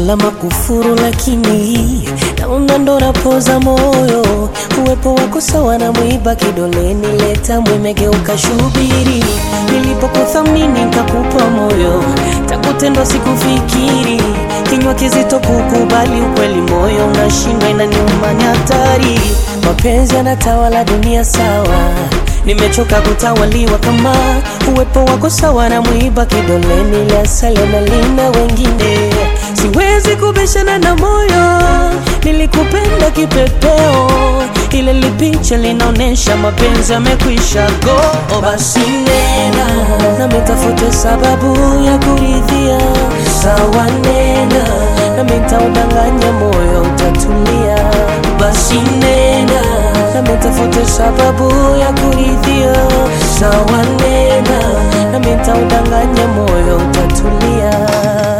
la makufuru, lakini naona ndo napoza moyo. Uwepo wako sawa na mwiba kidoleni, leta mwimegeuka shubiri. Nilipokuthamini nikakupa moyo, takutendwa sikufikiri. Kinywa kizito kukubali ukweli, moyo unashindwa, inaniuma, ni hatari. Mapenzi yanatawala dunia, sawa Nimechoka kutawaliwa kama uwepo wako sawa na mwiba kidoleni, la asali na lina wengine. Siwezi kubishana na moyo, nilikupenda kipepeo, ile lipicha linaonyesha mapenzi yamekwisha go. Basi nena nami tafute sababu ya kuridhia, sawa nena nami nitaudanganya moyo utatulia. Basi nena nami tafute sababu ya kuridhia, sawa nena nami nitaudanganya moyo utatulia.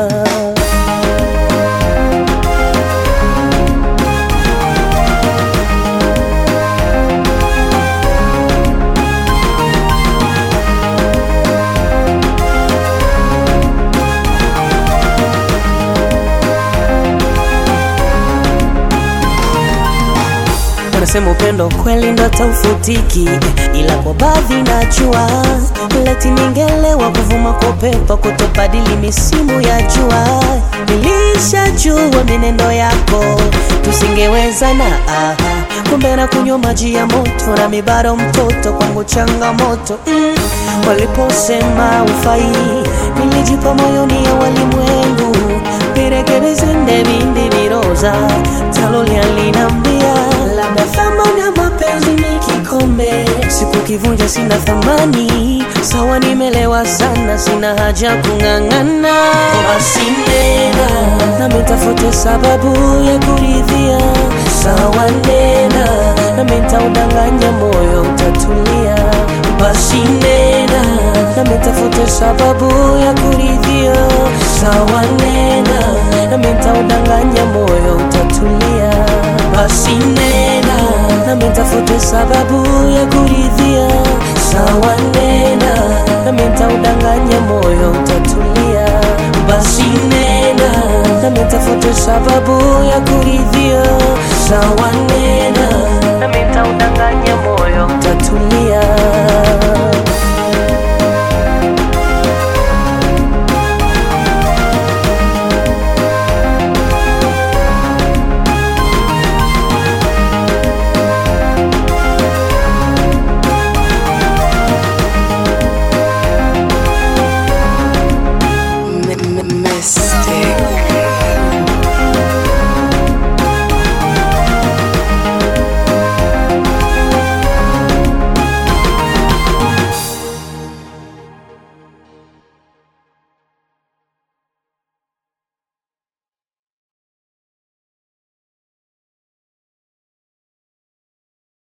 Wanasema upendo kweli ndo taufutiki, ila kwa baadhi najua leti ningelewa kuvuma kwa upepo kutobadili misimu ya jua. Nilishajua minendo yako tusingewezana, aha. Kumbe na kunywa maji ya moto na mibaro mtoto kwangu changamoto mm. Waliposema ufai nilijipa moyoni ya walimwengu virekebizende vindi viroza talolia linambia labda thamani ya mapenzi ni kikombe, siku kivunja sina thamani. Sawa, nimelewa sana, sina haja kung'ang'ana. Basi nena nami tafute sababu ya kuridhia, sawa nena nami nitaudanganya moyo utatulia. Basi nena nami tafute sababu ya kuridhia, sawa nena nami nitaudanganya moyo utatulia. Basi nena nami nitafute sababu ya kuridhia, sawa nena nami nitaudanganya moyo utatulia. Basi nena nami nitafute sababu ya kuridhia, sawa nena